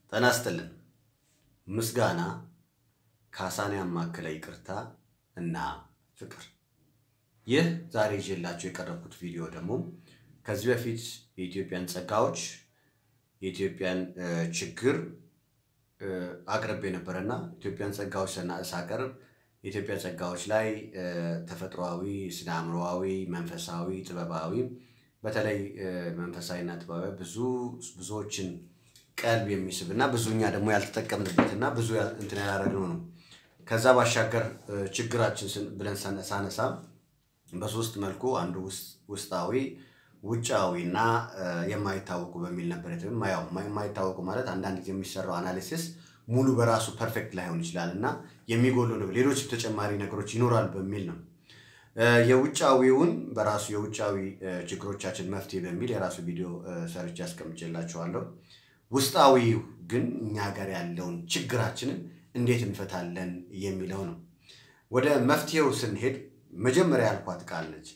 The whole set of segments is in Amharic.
ጤና ይስጥልን። ምስጋና ካሳን ያማከለ ይቅርታ እና ፍቅር። ይህ ዛሬ ይዤላችሁ የቀረብኩት ቪዲዮ ደግሞ ከዚህ በፊት የኢትዮጵያን ጸጋዎች የኢትዮጵያን ችግር አቅርቤ ነበረና ኢትዮጵያን ጸጋዎች ሳቀርብ የኢትዮጵያ ጸጋዎች ላይ ተፈጥሯዊ፣ ስነ አእምሮአዊ፣ መንፈሳዊ፣ ጥበባዊ በተለይ መንፈሳዊና ጥበባዊ ብዙ ብዙዎችን ቀልብ የሚስብ እና ብዙ እኛ ደግሞ ያልተጠቀምንበት እና ብዙ እንትን ያላረግነው ነው። ከዛ ባሻገር ችግራችን ብለን ሳነሳ በሶስት መልኩ አንዱ ውስጣዊ፣ ውጫዊ እና የማይታወቁ በሚል ነበር። ያው የማይታወቁ ማለት አንዳንድ ጊዜ የሚሰራው አናሊሲስ ሙሉ በራሱ ፐርፌክት ላይሆን ይችላል እና የሚጎሉ ሌሎች ተጨማሪ ነገሮች ይኖራል በሚል ነው። የውጫዊውን በራሱ የውጫዊ ችግሮቻችን መፍትሄ በሚል የራሱ ቪዲዮ ሰርች ያስቀምጬላችኋለሁ። ውስጣዊ ግን እኛ ጋር ያለውን ችግራችንን እንዴት እንፈታለን የሚለው ነው። ወደ መፍትሄው ስንሄድ መጀመሪያ ያልኳት ቃል ነች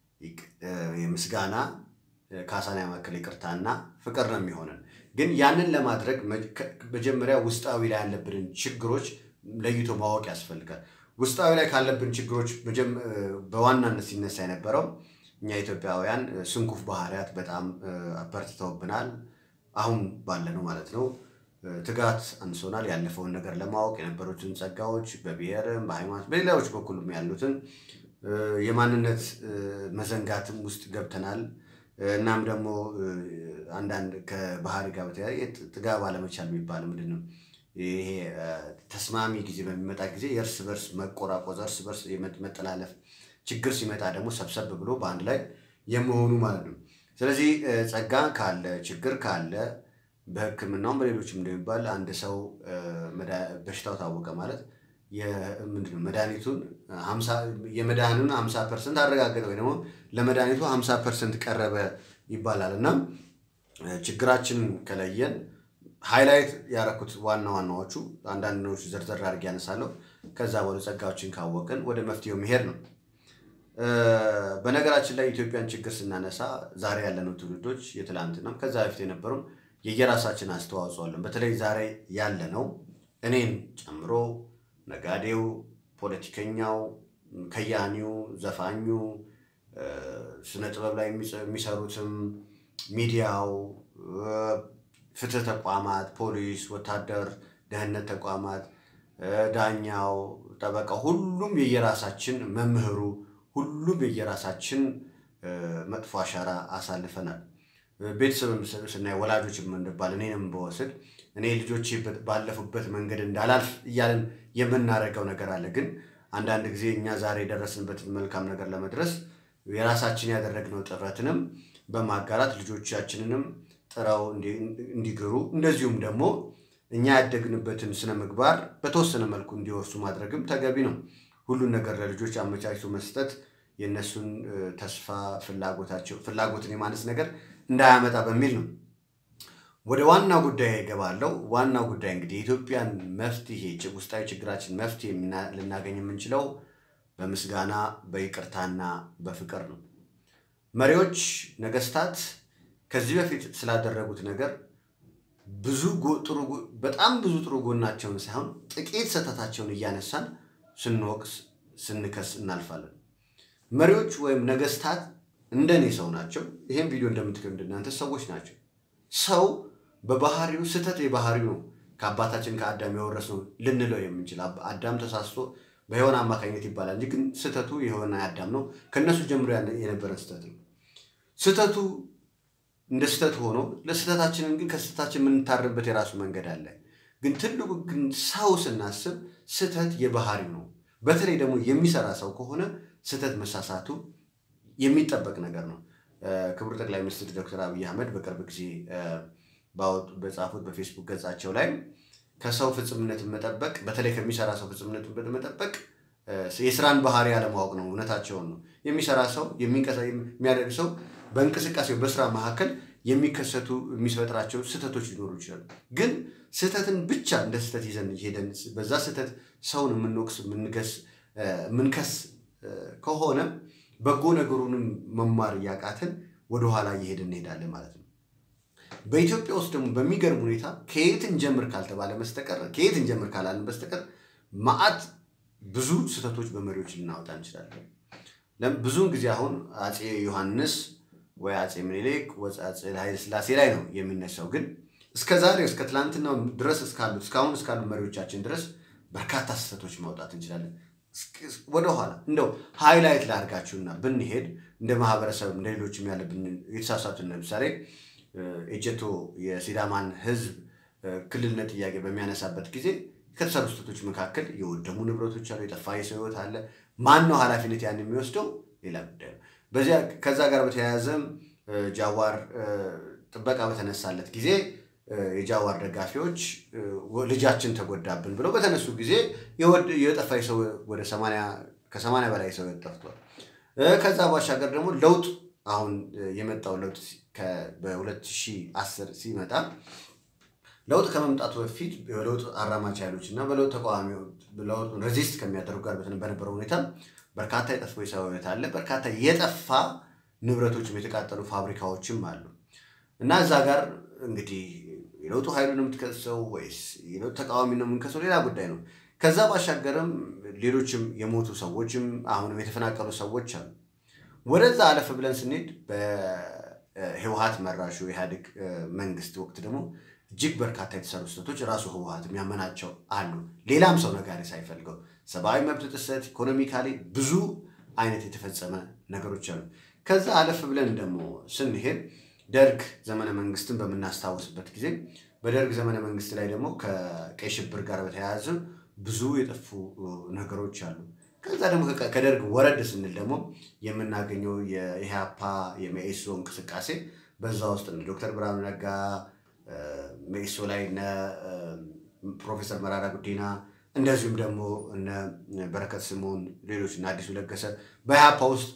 የምስጋና ካሳን ያማከለ ይቅርታና ፍቅር ነው የሚሆነን። ግን ያንን ለማድረግ መጀመሪያ ውስጣዊ ላይ ያለብንን ችግሮች ለይቶ ማወቅ ያስፈልጋል። ውስጣዊ ላይ ካለብን ችግሮች በዋናነት ሲነሳ የነበረው እኛ ኢትዮጵያውያን ስንኩፍ ባህሪያት በጣም አበርትተውብናል። አሁን ባለ ነው ማለት ነው። ትጋት አንሶናል። ያለፈውን ነገር ለማወቅ የነበሩትን ጸጋዎች በብሔርም በሃይማኖት በሌላዎች በኩልም ያሉትን የማንነት መዘንጋትም ውስጥ ገብተናል። እናም ደግሞ አንዳንድ ከባህሪ ጋር በተያያዘ ጥጋብ አለመቻል የሚባል ምንድን ነው? ይሄ ተስማሚ ጊዜ በሚመጣ ጊዜ የእርስ በርስ መቆራቆዝ፣ እርስ በርስ መጠላለፍ፣ ችግር ሲመጣ ደግሞ ሰብሰብ ብሎ በአንድ ላይ የመሆኑ ማለት ነው። ስለዚህ ጸጋ ካለ ችግር ካለ በሕክምናውም በሌሎችም እንደሚባል አንድ ሰው በሽታው ታወቀ ማለት ምንድነው መድኃኒቱን የመድኃኒቱን ሀምሳ ፐርሰንት አረጋገጠ ወይ ደግሞ ለመድኃኒቱ ሀምሳ ፐርሰንት ቀረበ ይባላል እና ችግራችንን ከለየን ሃይላይት ያደረኩት ዋና ዋናዎቹ አንዳንድ ነገሮች ዘርዘር አድርጌ ያነሳለሁ። ከዛ ወደ ጸጋዎችን ካወቅን ወደ መፍትሄው መሄድ ነው። በነገራችን ላይ ኢትዮጵያን ችግር ስናነሳ ዛሬ ያለነው ትውልዶች የትላንትናም ከዛ በፊት የነበሩም የየራሳችን አስተዋጽኦ አለን። በተለይ ዛሬ ያለነው እኔን ጨምሮ ነጋዴው፣ ፖለቲከኛው፣ ከያኒው፣ ዘፋኙ፣ ስነ ጥበብ ላይ የሚሰሩትም፣ ሚዲያው፣ ፍትህ ተቋማት፣ ፖሊስ፣ ወታደር፣ ደህንነት ተቋማት፣ ዳኛው፣ ጠበቃ፣ ሁሉም የየራሳችን መምህሩ፣ ሁሉም የየራሳችን መጥፎ አሻራ አሳልፈናል። ቤተሰብም ስናይ ወላጆች የምንባል እኔንም በወስድ እኔ ልጆቼ ባለፉበት መንገድ እንዳላልፍ እያለን የምናደርገው ነገር አለ። ግን አንዳንድ ጊዜ እኛ ዛሬ የደረስንበትን መልካም ነገር ለመድረስ የራሳችን ያደረግነው ጥረትንም በማጋራት ልጆቻችንንም ጥረው እንዲግሩ እንደዚሁም ደግሞ እኛ ያደግንበትን ስነ ምግባር በተወሰነ መልኩ እንዲወርሱ ማድረግም ተገቢ ነው። ሁሉን ነገር ለልጆች አመቻችቶ መስጠት የእነሱን ተስፋ ፍላጎታቸው ፍላጎትን የማነስ ነገር እንዳያመጣ በሚል ነው። ወደ ዋና ጉዳይ እገባለሁ። ዋናው ጉዳይ እንግዲህ የኢትዮጵያን መፍትሄ ውስጣዊ ችግራችን መፍትሄ ልናገኝ የምንችለው በምስጋና በይቅርታና በፍቅር ነው። መሪዎች፣ ነገስታት ከዚህ በፊት ስላደረጉት ነገር ብዙ ጥሩ በጣም ብዙ ጥሩ ጎናቸውን ሳይሆን ጥቂት ስህተታቸውን እያነሳን ስንወቅስ ስንከስ እናልፋለን። መሪዎች ወይም ነገስታት እንደኔ ሰው ናቸው። ይህም ቪዲዮ እንደምትከም እናንተ ሰዎች ናቸው። ሰው በባህሪው ስህተት የባህሪው ነው። ከአባታችን ከአዳም የወረስነው ልንለው የምንችል አዳም ተሳስቶ በሔዋን አማካኝነት ይባላል እንጂ ግን ስህተቱ የሆነ አዳም ነው። ከእነሱ ጀምሮ የነበረን ስህተት ነው። ስህተቱ እንደ ስህተት ሆኖ ለስህተታችንን ግን ከስህተታችን የምንታርበት የራሱ መንገድ አለ። ግን ትልቁ ግን ሰው ስናስብ ስህተት የባህሪው ነው። በተለይ ደግሞ የሚሰራ ሰው ከሆነ ስህተት መሳሳቱ የሚጠበቅ ነገር ነው። ክቡር ጠቅላይ ሚኒስትር ዶክተር አብይ አህመድ በቅርብ ጊዜ በጻፉት በፌስቡክ ገጻቸው ላይ ከሰው ፍጽምነትን መጠበቅ በተለይ ከሚሰራ ሰው ፍጽምነትን መጠበቅ የስራን ባህሪ ያለማወቅ ነው። እውነታቸውን ነው። የሚሰራ ሰው የሚያደርግ ሰው በእንቅስቃሴው በስራ መካከል የሚከሰቱ የሚፈጥራቸው ስህተቶች ሊኖሩ ይችላሉ። ግን ስህተትን ብቻ እንደ ስህተት ይዘን ሄደን በዛ ስህተት ሰውን የምንወቅስ የምንከስ ከሆነ በጎ ነገሩንም መማር እያቃትን ወደኋላ እየሄድን እንሄዳለን ማለት ነው። በኢትዮጵያ ውስጥ ደግሞ በሚገርም ሁኔታ ከየት እንጀምር ካልተባለ በስተቀር ከየት እንጀምር ካላልን በስተቀር መዓት ብዙ ስህተቶች በመሪዎች ልናወጣ እንችላለን። ብዙውን ጊዜ አሁን አፄ ዮሐንስ ወይ አፄ ምኒልክ ወይ አፄ ኃይለ ሥላሴ ላይ ነው የሚነሳው። ግን እስከ ዛሬ እስከ ትላንትናው ድረስ እስካሉት እስካሁን እስካሉ መሪዎቻችን ድረስ በርካታ ስህተቶች ማውጣት እንችላለን። ወደኋላ እንደው ሃይላይት ላድርጋችሁና ብንሄድ እንደ ማህበረሰብ እንደ ሌሎችም ያለብን የተሳሳቱን ለምሳሌ ኤጀቶ የሲዳማን ሕዝብ ክልልነት ጥያቄ በሚያነሳበት ጊዜ ከተሰሩ ስህተቶች መካከል የወደሙ ንብረቶች አሉ፣ የጠፋ የሰው ሕይወት አለ። ማን ነው ኃላፊነት ያን የሚወስደው? ሌላ ጉዳይ ነው። በዚያ ከዛ ጋር በተያያዘም ጃዋር ጥበቃ በተነሳለት ጊዜ የጃዋር ደጋፊዎች ልጃችን ተጎዳብን ብለው በተነሱ ጊዜ የጠፋ ሰው ወደ ከሰማንያ በላይ ሰው ጠፍቷል። ከዛ ባሻገር ደግሞ ለውጥ አሁን የመጣው ለውጥ በ2010 ሲመጣ ለውጥ ከመምጣቱ በፊት በለውጥ አራማጅ ኃይሎች እና በለውጥ ተቃዋሚ ለውጡን ሬዚስት ከሚያደርጉ ጋር በነበረው ሁኔታ በርካታ የጠፋ የሰው ሕይወት አለ። በርካታ የጠፋ ንብረቶችም የተቃጠሉ ፋብሪካዎችም አሉ እና እዛ ጋር እንግዲህ የለውጡ ኃይሉ ነው የምትከሰው ወይስ የለውጥ ተቃዋሚ ነው የምንከሰው? ሌላ ጉዳይ ነው። ከዛ ባሻገርም ሌሎችም የሞቱ ሰዎችም አሁንም የተፈናቀሉ ሰዎች አሉ። ወደዛ አለፍ ብለን ስንሄድ በህወሀት መራሹ የኢህአዴግ መንግስት ወቅት ደግሞ እጅግ በርካታ የተሰሩ ስህተቶች ራሱ ህወሀት የሚያመናቸው አሉ። ሌላም ሰው ነጋሪ ሳይፈልገው ሰብአዊ መብት ጥሰት፣ ኢኮኖሚካሊ ብዙ አይነት የተፈጸመ ነገሮች አሉ። ከዛ አለፍ ብለን ደግሞ ስንሄድ ደርግ ዘመነ መንግስትን በምናስታውስበት ጊዜ በደርግ ዘመነ መንግስት ላይ ደግሞ ከቀይ ሽብር ጋር በተያያዘ ብዙ የጠፉ ነገሮች አሉ። ከዛ ደግሞ ከደርግ ወረድ ስንል ደግሞ የምናገኘው የኢህአፓ የመኢሶ እንቅስቃሴ በዛ ውስጥ ዶክተር ብርሃኑ ነጋ መኢሶ ላይ እነ ፕሮፌሰር መራራ ጉዲና እንደዚሁም ደግሞ እነ በረከት ስምኦን ሌሎች እነ አዲሱ ለገሰ በኢህአፓ ውስጥ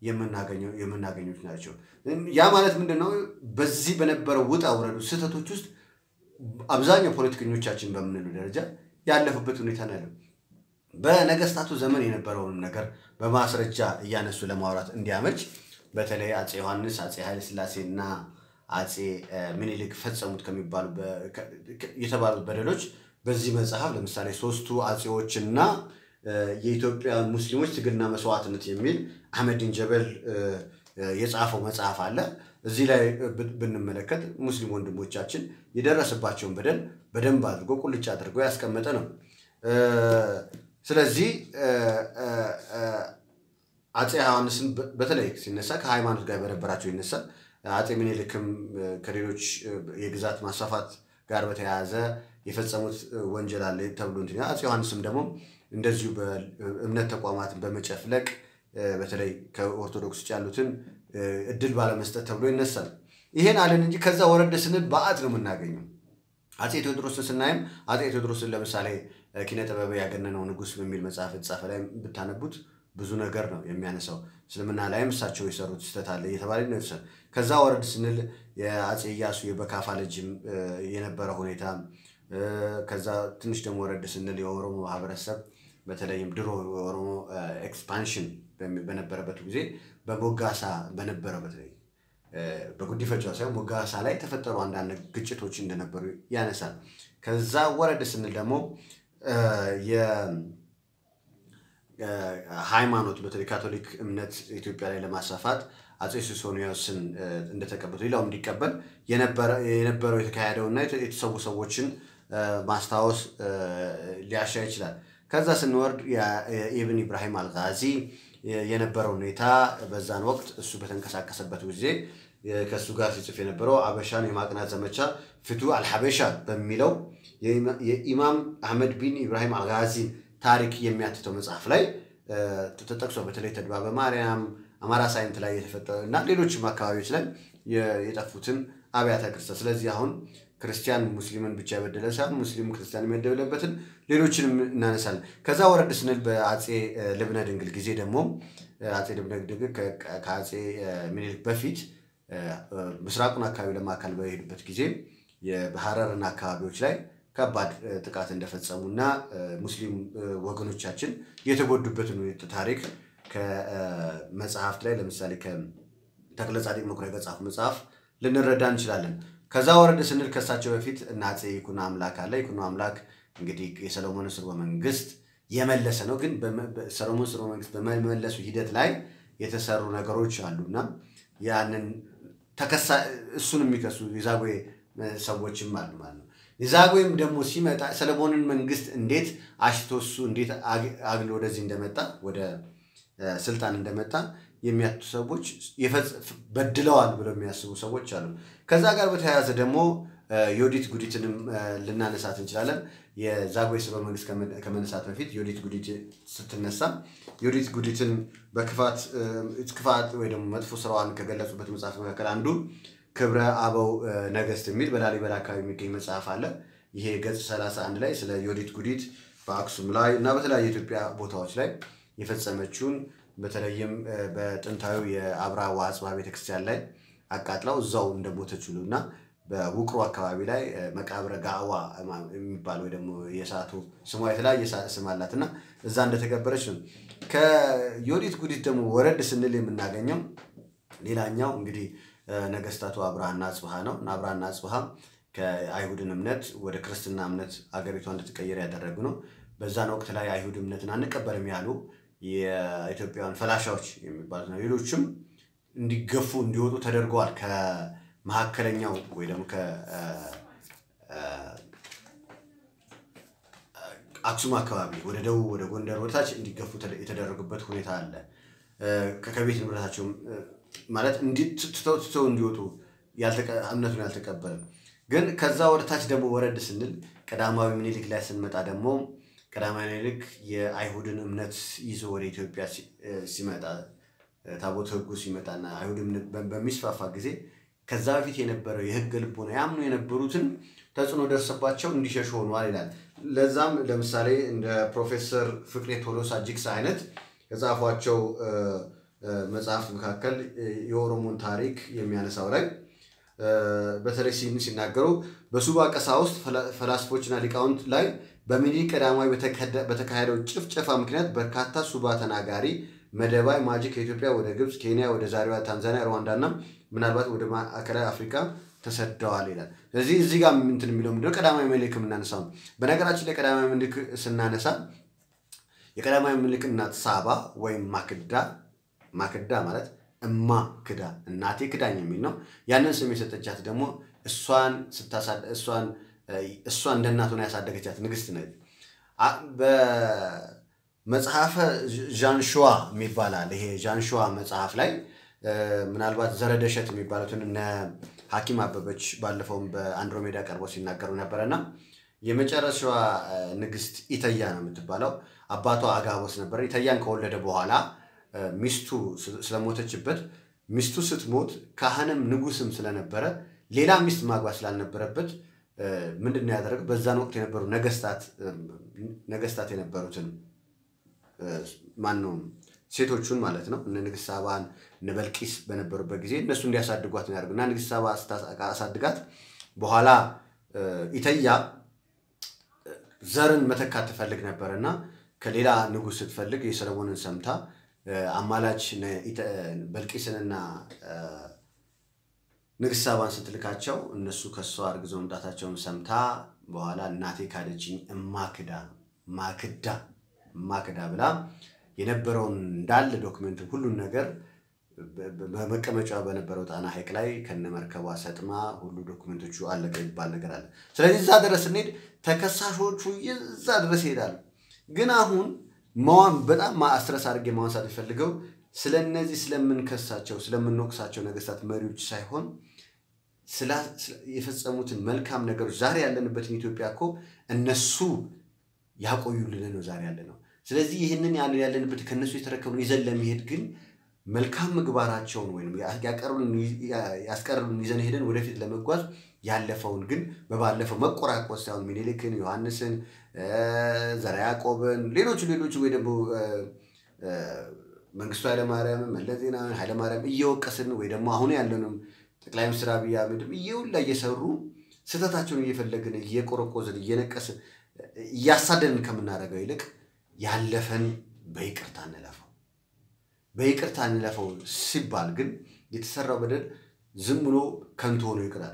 የምናገኙት ናቸው። ያ ማለት ምንድን ነው? በዚህ በነበረው ውጣ ውረዱ ስህተቶች ውስጥ አብዛኛው ፖለቲከኞቻችን በምንሉ ደረጃ ያለፉበት ሁኔታ ነው ያለው። በነገስታቱ ዘመን የነበረውንም ነገር በማስረጃ እያነሱ ለማውራት እንዲያመች በተለይ አፄ ዮሐንስ፣ አፄ ኃይለሥላሴ እና አፄ ምኒልክ ፈጸሙት ከሚባሉ የተባሉት በደሎች በዚህ መጽሐፍ ለምሳሌ ሶስቱ አፄዎችና የኢትዮጵያ ሙስሊሞች ትግልና መስዋዕትነት የሚል አህመዲን ጀበል የጻፈው መጽሐፍ አለ። እዚህ ላይ ብንመለከት ሙስሊም ወንድሞቻችን የደረሰባቸውን በደል በደንብ አድርጎ ቁልጭ አድርጎ ያስቀመጠ ነው። ስለዚህ አፄ ዮሐንስን በተለይ ሲነሳ ከሃይማኖት ጋር በነበራቸው ይነሳል። አፄ ምኒልክም ከሌሎች የግዛት ማስፋፋት ጋር በተያያዘ የፈጸሙት ወንጀል አለ ተብሎ እንትን አፄ ዮሐንስም ደግሞ እንደዚሁ በእምነት ተቋማትን በመጨፍለቅ በተለይ ከኦርቶዶክስ ውጭ ያሉትን እድል ባለመስጠት ተብሎ ይነሳል። ይሄን አለን እንጂ ከዛ ወረደ ስንል በዓት ነው የምናገኘው። አፄ ቴዎድሮስን ስናይም አፄ ቴዎድሮስን ለምሳሌ ኪነ ጥበብ ያገነነው ንጉሥ በሚል መጽሐፍ የተጻፈ ላይ ብታነቡት ብዙ ነገር ነው የሚያነሳው። እስልምና ላይም እሳቸው የሰሩት ስህተት አለ እየተባለ ይነሳል። ከዛ ወረድ ስንል የአፄ ኢያሱ የበካፋ ልጅም የነበረ ሁኔታ ከዛ ትንሽ ደግሞ ወረድ ስንል የኦሮሞ ማህበረሰብ በተለይም ድሮ የኦሮሞ ኤክስፓንሽን በነበረበት ጊዜ በሞጋሳ በነበረው በተለይ በጉዲፈቻ ሳይሆን ሞጋሳ ላይ የተፈጠሩ አንዳንድ ግጭቶች እንደነበሩ ያነሳል። ከዛ ወረድ ስንል ደግሞ የሃይማኖት በተለይ ካቶሊክ እምነት ኢትዮጵያ ላይ ለማስፋፋት አፄ ሱስንዮስን እንደተቀበሉ ሌላው እንዲቀበል የነበረው የተካሄደው እና የተሰዉ ሰዎችን ማስታወስ ሊያሻ ይችላል። ከዛ ስንወርድ የኢብን ኢብራሂም አልጋዚ የነበረው ሁኔታ በዛን ወቅት እሱ በተንቀሳቀሰበት ጊዜ ከእሱ ጋር ሲጽፍ የነበረው አበሻን የማቅናት ዘመቻ ፍቱ አልሐበሻ በሚለው የኢማም አህመድ ቢን ኢብራሂም አልጋዚን ታሪክ የሚያትተው መጽሐፍ ላይ ተጠቅሶ በተለይ ተድባበ ማርያም፣ አማራ ሳይንት ላይ የተፈጠረ እና ሌሎችም አካባቢዎች ላይ የጠፉትን አብያተ ክርስቲያን ስለዚህ አሁን ክርስቲያን ሙስሊምን ብቻ የበደለ ሳይሆን ሙስሊም ክርስቲያን የመደበለበትን ሌሎችንም እናነሳለን። ከዛ ወረድ ስንል በአፄ ልብነ ድንግል ጊዜ ደግሞ አፄ ልብነ ድንግል ከአፄ ምኒልክ በፊት ምስራቁን አካባቢ ለማካል በሄዱበት ጊዜ በሐረርና አካባቢዎች ላይ ከባድ ጥቃት እንደፈጸሙ እና ሙስሊም ወገኖቻችን የተጎዱበትን ታሪክ ከመጽሐፍት ላይ ለምሳሌ ከተክለ ጻዲቅ መኩሪያ ከጻፉ መጽሐፍ ልንረዳ እንችላለን። ከዛ ወረድ ስንል ከሳቸው በፊት እነ አፄ ይኩኖ አምላክ አለ። ይኩኖ አምላክ እንግዲህ የሰሎሞን ስርወ መንግስት የመለሰ ነው። ግን ሰሎሞን ስርወ መንግስት በመመለሱ ሂደት ላይ የተሰሩ ነገሮች አሉና ያንን ተከሳ እሱን የሚከሱ የዛጉዌ ሰዎችም አሉ ማለት ነው። የዛጉዌም ደግሞ ሲመጣ ሰለሞንን መንግስት እንዴት አሽቶ እሱ እንዴት አግሎ ወደዚህ እንደመጣ ወደ ስልጣን እንደመጣ የሚያቱ ሰዎች በድለዋል ብለው የሚያስቡ ሰዎች አሉ። ከዛ ጋር በተያያዘ ደግሞ ዮዲት ጉዲትንም ልናነሳት እንችላለን። የዛጉዌ ስርወ መንግስት ከመነሳት በፊት ዮዲት ጉዲት ስትነሳ ዮዲት ጉዲትን በክፋት ክፋት ወይ ደግሞ መጥፎ ስራዋን ከገለጹበት መጽሐፍ መካከል አንዱ ክብረ አበው ነገስት የሚል በላሊበላ አካባቢ የሚገኝ መጽሐፍ አለ። ይሄ ገጽ 31 ላይ ስለ ዮዲት ጉዲት በአክሱም ላይ እና በተለያዩ የኢትዮጵያ ቦታዎች ላይ የፈጸመችውን በተለይም በጥንታዊ የአብራ ወአጽብሃ ቤተክርስቲያን ላይ አቃጥላው እዛው እንደሞተች ሁሉ እና በውቅሮ አካባቢ ላይ መቃብረ ጋዋ የሚባል ወይ ደግሞ የሰዓቱ ስሟ የተለያየ ስም አላት እና እዛ እንደተቀበረች ነው። ከዮዲት ጉዲት ደግሞ ወረድ ስንል የምናገኘው ሌላኛው እንግዲህ ነገስታቱ አብርሃና አጽብሃ ነው እና አብርሃና አጽብሃ ከአይሁድን እምነት ወደ ክርስትና እምነት አገሪቷ እንድትቀየር ያደረጉ ነው። በዛን ወቅት ላይ አይሁድ እምነትን አንቀበልም ያሉ የኢትዮጵያውያን ፈላሻዎች የሚባሉት ነው። ሌሎችም እንዲገፉ እንዲወጡ ተደርገዋል። ከመካከለኛው ወይ ደግሞ አክሱም አካባቢ ወደ ደቡብ ወደ ጎንደር ወደታች እንዲገፉ የተደረጉበት ሁኔታ አለ። ከቤት ንብረታቸውም ማለት ትተው እንዲወጡ እምነቱን ያልተቀበለ ግን ከዛ ወደታች ደግሞ ወረድ ስንል ቀዳማዊ ምኒልክ ላይ ስንመጣ ደግሞ ቀዳማዊ ምኒልክ የአይሁድን እምነት ይዞ ወደ ኢትዮጵያ ሲመጣ ታቦት ሕጉ ሲመጣና አይሁድ እምነት በሚስፋፋ ጊዜ ከዛ በፊት የነበረው የሕግ ልቦና ያምኑ የነበሩትን ተጽዕኖ ደርሰባቸው እንዲሸሹ ሆኗል ይላል። ለዛም ለምሳሌ እንደ ፕሮፌሰር ፍቅሬ ቶሎሳ ጅግሳ አይነት ከጻፏቸው መጽሐፍት መካከል የኦሮሞን ታሪክ የሚያነሳው ላይ በተለይ ሲናገሩ በሱባ ቀሳውስት ፈላስፎችና ሊቃውንት ላይ በሚኒሊክ ቀዳማዊ በተካሄደው ጭፍጨፋ ምክንያት በርካታ ሱባ ተናጋሪ መደባይ ማጂ ከኢትዮጵያ ወደ ግብፅ፣ ኬንያ፣ ወደ ዛሬዋ ታንዛኒያ፣ ሩዋንዳ እና ምናልባት ወደ ማዕከላዊ አፍሪካ ተሰደዋል ይላል። ስለዚህ እዚህ ጋር እንትን የሚለው ምንድነው ቀዳማዊ ምኒልክ የምናነሳው ነው። በነገራችን ላይ ቀዳማዊ ምኒልክ ስናነሳ የቀዳማዊ ምኒልክ እናት ሳባ ወይም ማክዳ ማክዳ ማለት እማ ክዳ እናቴ ክዳኝ የሚል ነው። ያንን ስም የሰጠቻት ደግሞ እሷን እሷን እሷ እንደ እናት ሆና ያሳደገቻት ንግስት ነች። በመጽሐፈ ዣንሸዋ የሚባላል ይሄ ዣንሸዋ መጽሐፍ ላይ ምናልባት ዘረደሸት የሚባሉትን እነ ሐኪም አበበች ባለፈውም በአንድሮሜዳ ቀርቦ ሲናገሩ ነበረና የመጨረሻዋ ንግስት ኢተያ ነው የምትባለው። አባቷ አጋቦስ ነበረ። ኢተያን ከወለደ በኋላ ሚስቱ ስለሞተችበት ሚስቱ ስትሞት ካህንም ንጉስም ስለነበረ ሌላ ሚስት ማግባት ስላልነበረበት ምንድን ነው ያደረገው? በዛን ወቅት የነበሩ ነገስታት የነበሩትን ማነው ሴቶቹን ማለት ነው እነ ንግስት ሳባን እነ በልቂስ በነበሩበት ጊዜ እነሱ እንዲያሳድጓት ነው ያደርግ እና ንግስት ሳባ አሳድጋት በኋላ ኢተያ ዘርን መተካት ትፈልግ ነበር እና ከሌላ ንጉስ ስትፈልግ የሰለሞንን ሰምታ አማላች በልቂስንና ንግስት ሳባን ስትልካቸው እነሱ ከሷ አርግዘው መምጣታቸውን ሰምታ በኋላ እናቴ ካደችኝ እማክዳ ማክዳ እማክዳ ብላ የነበረውን እንዳለ ዶክመንት ሁሉን ነገር በመቀመጫ በነበረው ጣና ሐይቅ ላይ ከነመርከቧ ሰጥማ ሁሉ ዶክመንቶቹ አለቀ ይባል ነገር አለ። ስለዚህ እዛ ድረስ ስንሄድ ተከሳሾቹ እዛ ድረስ ይሄዳሉ። ግን አሁን መዋን በጣም አስትረስ አድርጌ ማንሳት የሚፈልገው ስለ እነዚህ ስለምንከሳቸው ስለምንወቅሳቸው ነገስታት መሪዎች ሳይሆን የፈጸሙትን መልካም ነገሮች ዛሬ ያለንበትን ኢትዮጵያ እኮ እነሱ ያቆዩልን ነው ዛሬ ያለ ነው። ስለዚህ ይህንን ያለንበት ከእነሱ የተረከብነው ይዘን ለመሄድ ግን መልካም ምግባራቸውን ወይም ያስቀርሉን ይዘን ሄደን ወደፊት ለመጓዝ ያለፈውን ግን በባለፈው መቆራቆስ ሳይሆን ሚኒሊክን፣ ዮሐንስን፣ ዘርዓ ያዕቆብን ሌሎቹ ሌሎቹ ወይ ደግሞ መንግስቱ ኃይለማርያም፣ መለስ ዜናዊ፣ ኃይለማርያም እየወቀስን ወይ ደግሞ አሁን ያለንም ጠቅላይ ሚኒስትር አብይ አህመድም እየውላ እየሰሩ ስህተታቸውን እየፈለግን እየቆረቆዝን እየነቀስን እያሳደንን ከምናደርገው ይልቅ ያለፈን በይቅርታ እንለፈው። በይቅርታ እንለፈው ሲባል ግን የተሰራው በደል ዝም ብሎ ከንቱ ሆኖ ይቅር አይደለም።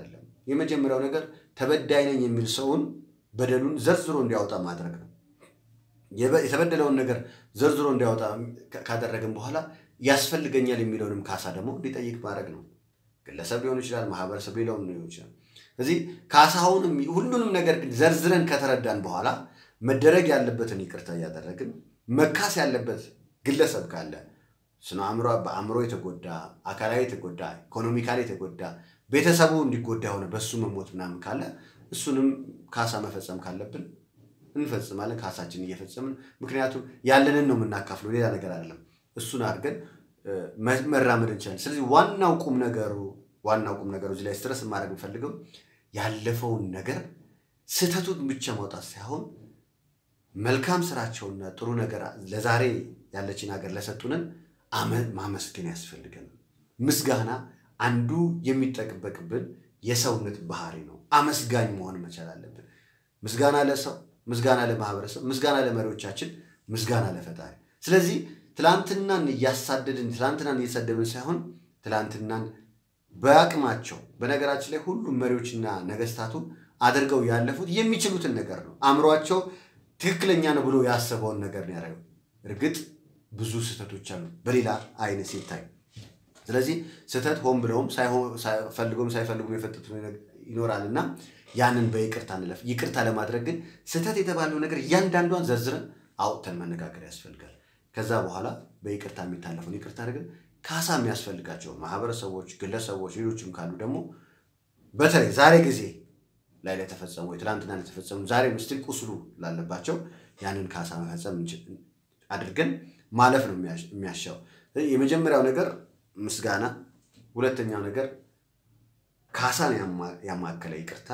የመጀመሪያው ነገር ተበዳይ ነኝ የሚል ሰውን በደሉን ዘርዝሮ እንዲያወጣ ማድረግ ነው። የተበደለውን ነገር ዘርዝሮ እንዲያወጣ ካደረግን በኋላ ያስፈልገኛል የሚለውንም ካሳ ደግሞ እንዲጠይቅ ማድረግ ነው። ግለሰብ ሊሆን ይችላል፣ ማህበረሰብ ሌላውም ሊሆን ይችላል። ስለዚህ ካሳውንም ሁሉንም ነገር ግን ዘርዝረን ከተረዳን በኋላ መደረግ ያለበትን ይቅርታ እያደረግን መካስ ያለበት ግለሰብ ካለ ስነ አእምሮ በአእምሮ የተጎዳ አካላዊ የተጎዳ ኢኮኖሚካሊ የተጎዳ ቤተሰቡ እንዲጎዳ የሆነ በሱ መሞት ምናምን ካለ እሱንም ካሳ መፈጸም ካለብን እንፈጽማለን። ካሳችን እየፈጸምን ምክንያቱም ያለንን ነው የምናካፍለው፣ ሌላ ነገር አይደለም። እሱን አድርገን መራመድ እንችላለን። ስለዚህ ዋናው ቁም ነገሩ ዋናው ቁም ነገሩ እዚህ ላይ ስትረስ ማድረግ የምፈልገው ያለፈውን ነገር ስህተቱን ብቻ ማውጣት ሳይሆን መልካም ስራቸውና ጥሩ ነገር ለዛሬ ያለችን ሀገር ለሰጡንን ማመስገን ያስፈልገን። ምስጋና አንዱ የሚጠበቅብን የሰውነት ባህሪ ነው። አመስጋኝ መሆን መቻል አለብን። ምስጋና ለሰው፣ ምስጋና ለማህበረሰብ፣ ምስጋና ለመሪዎቻችን፣ ምስጋና ለፈጣሪ። ስለዚህ ትላንትናን እያሳደድን ትላንትናን እየሰደብን ሳይሆን ትላንትናን በአቅማቸው በነገራችን ላይ ሁሉም መሪዎችና ነገስታቱ አድርገው ያለፉት የሚችሉትን ነገር ነው። አእምሯቸው ትክክለኛ ነው ብሎ ያሰበውን ነገር ነው ያደረገው። እርግጥ ብዙ ስህተቶች አሉ በሌላ አይነት ሲታይ። ስለዚህ ስህተት ሆን ብለውም ፈልገውም ሳይፈልጉም የፈጠቱ ይኖራል እና ያንን በይቅርታ እንለፍ። ይቅርታ ለማድረግ ግን ስህተት የተባለው ነገር እያንዳንዷን ዘርዝረን አውጥተን መነጋገር ያስፈልጋል። ከዛ በኋላ በይቅርታ የሚታለፈውን ይቅርታ አድርገን ካሳ የሚያስፈልጋቸው ማህበረሰቦች፣ ግለሰቦች፣ ሌሎችም ካሉ ደግሞ በተለይ ዛሬ ጊዜ ላይ ለተፈጸሙ ትላንትና ለተፈጸሙ ዛሬ ምስቲል ቁስሉ ላለባቸው ያንን ካሳ መፈጸም አድርገን ማለፍ ነው የሚያሻው። የመጀመሪያው ነገር ምስጋና፣ ሁለተኛው ነገር ካሳን ያማከለ ይቅርታ፣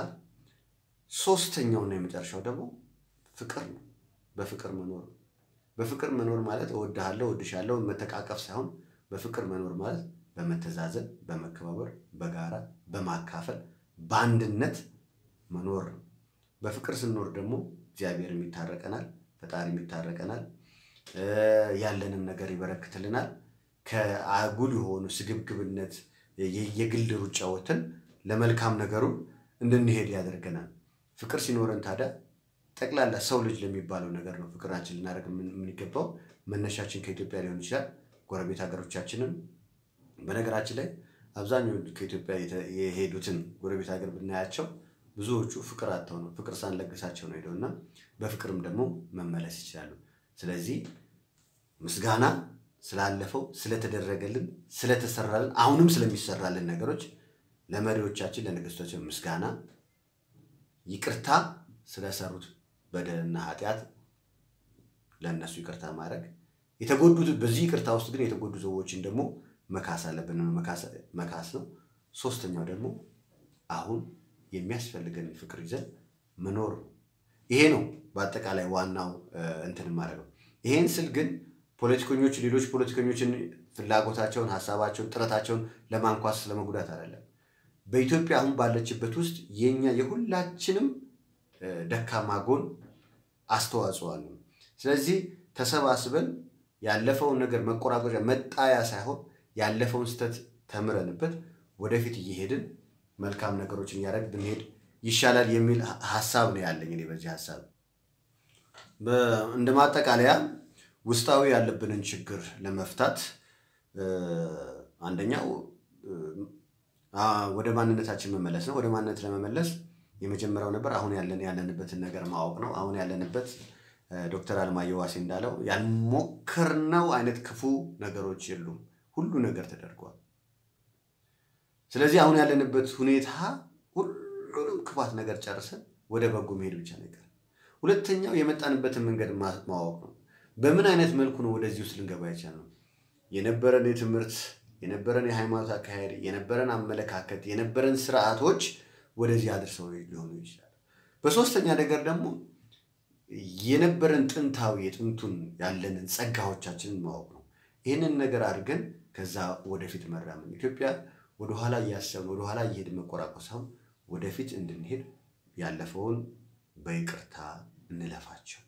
ሶስተኛውና የመጨረሻው ደግሞ ፍቅር ነው። በፍቅር መኖር ነው። በፍቅር መኖር ማለት እወድሃለሁ፣ እወድሻለሁ መተቃቀፍ ሳይሆን በፍቅር መኖር ማለት በመተዛዘን፣ በመከባበር፣ በጋራ በማካፈል በአንድነት መኖር ነው። በፍቅር ስንኖር ደግሞ እግዚአብሔርም ይታረቀናል፣ ፈጣሪም ይታረቀናል፣ ያለንም ነገር ይበረክትልናል። ከአጉል የሆኑ ስግብግብነት የግል ሩጫ ወተን ለመልካም ነገሩ እንድንሄድ ያደርገናል። ፍቅር ሲኖረን ታዲያ ጠቅላላ ሰው ልጅ ለሚባለው ነገር ነው ፍቅራችን ልናደርግ የምንገባው። መነሻችን ከኢትዮጵያ ሊሆን ይችላል። ጎረቤት ሀገሮቻችንም በነገራችን ላይ አብዛኛው ከኢትዮጵያ የሄዱትን ጎረቤት ሀገር ብናያቸው ብዙዎቹ ፍቅር አጥተው ነው ፍቅር ሳንለግሳቸው ነው ሄደውና በፍቅርም ደግሞ መመለስ ይችላሉ። ስለዚህ ምስጋና ስላለፈው ስለተደረገልን፣ ስለተሰራልን፣ አሁንም ስለሚሰራልን ነገሮች ለመሪዎቻችን ለነገስቶቻችን ምስጋና፣ ይቅርታ ስለሰሩት በደልና ኃጢአት ለእነሱ ይቅርታ ማድረግ የተጎዱት በዚህ ይቅርታ ውስጥ ግን የተጎዱ ሰዎችን ደግሞ መካስ አለብን። መካስ ነው። ሶስተኛው ደግሞ አሁን የሚያስፈልገን ፍቅር ይዘን መኖር ይሄ ነው በአጠቃላይ ዋናው እንትን ማድረገው። ይሄን ስል ግን ፖለቲከኞች ሌሎች ፖለቲከኞችን ፍላጎታቸውን፣ ሀሳባቸውን፣ ጥረታቸውን ለማንኳስ ለመጉዳት አይደለም። በኢትዮጵያ አሁን ባለችበት ውስጥ የኛ የሁላችንም ደካማ ጎን አስተዋጽኦ አለው። ስለዚህ ተሰባስበን ያለፈውን ነገር መቆራቆጫ መጣያ ሳይሆን ያለፈውን ስህተት ተምረንበት ወደፊት እየሄድን መልካም ነገሮችን እያደረግ ብንሄድ ይሻላል የሚል ሀሳብ ነው ያለኝ እኔ በዚህ ሀሳብ እንደ ማጠቃለያ ውስጣዊ ያለብንን ችግር ለመፍታት አንደኛው ወደ ማንነታችን መመለስ ነው። ወደ ማንነት ለመመለስ የመጀመሪያው ነበር አሁን ያለን ያለንበትን ነገር ማወቅ ነው። አሁን ያለንበት ዶክተር አለማየሁ ዋሴ እንዳለው ያልሞከርነው አይነት ክፉ ነገሮች የሉም። ሁሉ ነገር ተደርጓል። ስለዚህ አሁን ያለንበት ሁኔታ ሁሉንም ክፋት ነገር ጨርሰን ወደ በጎ መሄድ ብቻ ነገር። ሁለተኛው የመጣንበትን መንገድ ማወቅ ነው። በምን አይነት መልኩ ነው ወደዚህ ውስጥ ልንገባ የቻልነው? የነበረን የትምህርት የነበረን የሃይማኖት አካሄድ የነበረን አመለካከት የነበረን ስርዓቶች ወደዚህ አድርሰው ሊሆኑ ይችላል። በሶስተኛ ነገር ደግሞ የነበረን ጥንታዊ የጥንቱን ያለንን ጸጋዎቻችንን ማወቅ ነው። ይህንን ነገር አድርገን ከዛ ወደፊት መራመን ኢትዮጵያ ወደኋላ እያሰብን ወደኋላ እየሄድን መቆራቆስ ሳይሆን ወደፊት እንድንሄድ ያለፈውን በይቅርታ እንለፋቸው።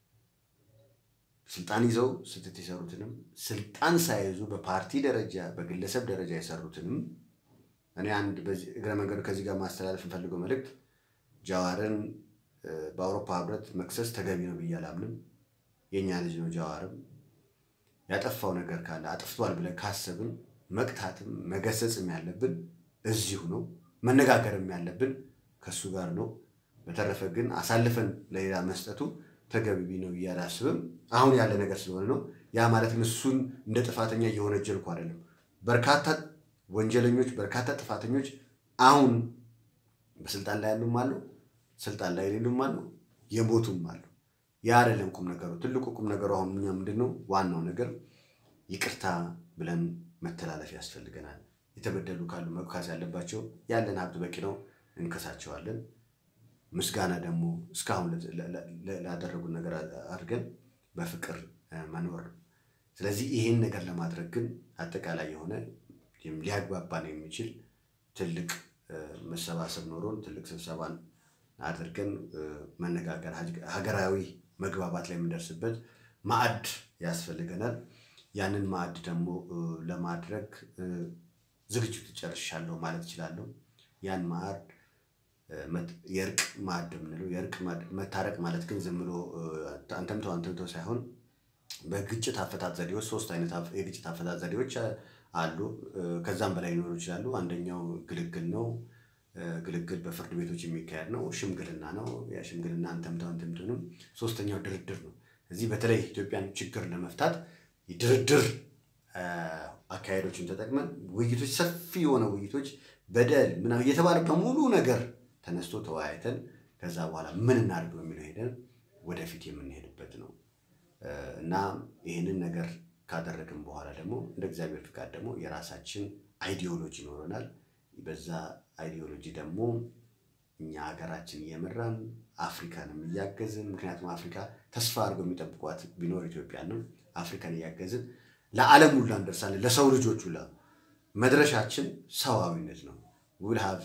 ስልጣን ይዘው ስህተት የሰሩትንም ስልጣን ሳይዙ በፓርቲ ደረጃ በግለሰብ ደረጃ የሰሩትንም እኔ አንድ በዚህ እግረ መንገዱ ከዚህ ጋር ማስተላለፍ እንፈልገው መልእክት ጃዋርን በአውሮፓ ህብረት መክሰስ ተገቢ ነው ብዬ አላምንም። የእኛ ልጅ ነው ጃዋርም ያጠፋው ነገር ካለ አጥፍቷል ብለን ካሰብን መቅታትም መገሰጽም ያለብን እዚሁ ነው። መነጋገርም ያለብን ከእሱ ጋር ነው። በተረፈ ግን አሳልፈን ለሌላ መስጠቱ ተገቢ ነው ብዬ አላስብም። አሁን ያለ ነገር ስለሆነ ነው። ያ ማለት ግን እሱን እንደ ጥፋተኛ እየወነጀልኩ አይደለም። በርካታ ወንጀለኞች፣ በርካታ ጥፋተኞች አሁን በስልጣን ላይ ያሉም አሉ፣ ስልጣን ላይ የሌሉም አሉ፣ የሞቱም አሉ። ያ አይደለም ቁም ነገሩ። ትልቁ ቁም ነገሩ አሁን እኛ ምንድን ነው ዋናው ነገር ይቅርታ ብለን መተላለፍ ያስፈልገናል። የተበደሉ ካሉ መካስ ያለባቸው ያለን ሀብት በቂ ነው፣ እንከሳቸዋለን። ምስጋና ደግሞ እስካሁን ላደረጉን ነገር አድርገን በፍቅር መኖር ነው። ስለዚህ ይህን ነገር ለማድረግ ግን አጠቃላይ የሆነ ሊያግባባን የሚችል ትልቅ መሰባሰብ ኖሮን ትልቅ ስብሰባን አድርገን መነጋገር ሀገራዊ መግባባት ላይ የምንደርስበት ማዕድ ያስፈልገናል። ያንን ማዕድ ደግሞ ለማድረግ ዝግጅቱ ጨርሻለሁ ማለት እችላለሁ። ያን ማዕድ የእርቅ ማዕድ የምንለው የእርቅ መታረቅ ማለት ግን ዝም ብሎ አንተምተው አንተምተው ሳይሆን በግጭት አፈታት ዘዴዎች ሶስት አይነት የግጭት አፈታት ዘዴዎች አሉ። ከዛም በላይ ሊኖሩ ይችላሉ። አንደኛው ግልግል ነው። ግልግል በፍርድ ቤቶች የሚካሄድ ነው። ሽምግልና ነው። ያ ሽምግልና አንተምተው አንተምተውንም። ሶስተኛው ድርድር ነው። እዚህ በተለይ ኢትዮጵያን ችግር ለመፍታት ድርድር አካሄዶችን ተጠቅመን ውይይቶች፣ ሰፊ የሆነ ውይይቶች በደል ምናምን እየተባለ በሙሉ ነገር ተነስቶ ተወያይተን ከዛ በኋላ ምን እናድርግ በሚለው ሄደን ወደፊት የምንሄድበት ነው እና ይህንን ነገር ካደረግን በኋላ ደግሞ እንደ እግዚአብሔር ፍቃድ ደግሞ የራሳችን አይዲዮሎጂ ይኖረናል። በዛ አይዲዮሎጂ ደግሞ እኛ ሀገራችን እየመራን አፍሪካንም እያገዝን ምክንያቱም አፍሪካ ተስፋ አድርገው የሚጠብቋት ቢኖር ኢትዮጵያ ነው። አፍሪካን እያገዝን ለዓለም ሁላ እንደርሳለን። ለሰው ልጆች ሁላ መድረሻችን ሰዋዊነት ነው። ውልሃብ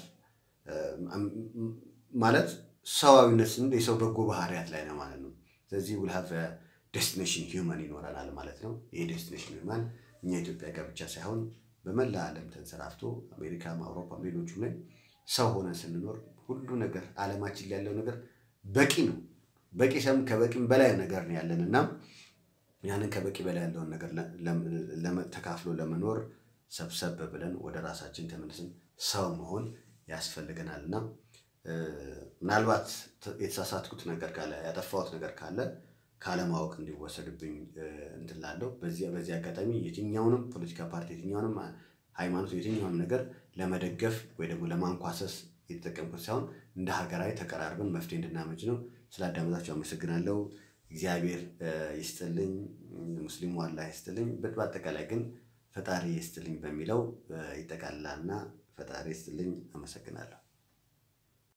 ማለት ሰዋዊነት ስንል የሰው በጎ ባህሪያት ላይ ነው ማለት ነው። ስለዚህ ውልሃብ ዴስቲኔሽን ሂውማን ይኖረናል ማለት ነው። ይህ ዴስቲኔሽን ሂውማን እኛ ኢትዮጵያ ጋር ብቻ ሳይሆን በመላ ዓለም ተንሰራፍቶ አሜሪካም፣ አውሮፓም ሌሎቹም ላይ ሰው ሆነን ስንኖር ሁሉ ነገር ዓለማችን ላይ ያለው ነገር በቂ ነው። በቂ ሰም ከበቂም በላይ ነገር ነው ያለን እና ያንን ከበቂ በላይ ያለውን ነገር ተካፍሎ ለመኖር ሰብሰብ ብለን ወደ ራሳችን ተመልሰን ሰው መሆን ያስፈልገናል እና ምናልባት የተሳሳትኩት ነገር ካለ ያጠፋሁት ነገር ካለ ካለማወቅ እንዲወሰድብኝ እንትን ላለው በዚህ አጋጣሚ የትኛውንም ፖለቲካ ፓርቲ የትኛውንም ሃይማኖት የትኛውንም ነገር ለመደገፍ ወይ ደግሞ ለማንኳሰስ የተጠቀምኩት ሳይሆን እንደ ሀገራዊ ተቀራርበን መፍትሄ እንድናመጭ ነው። ስላዳመጣችሁ አመሰግናለሁ። እግዚአብሔር ይስጥልኝ፣ ሙስሊሙ አላህ ይስጥልኝ። በአጠቃላይ ግን ፈጣሪ ይስጥልኝ በሚለው ይጠቃልላልና ፈጣሪ ይስጥልኝ። አመሰግናለሁ።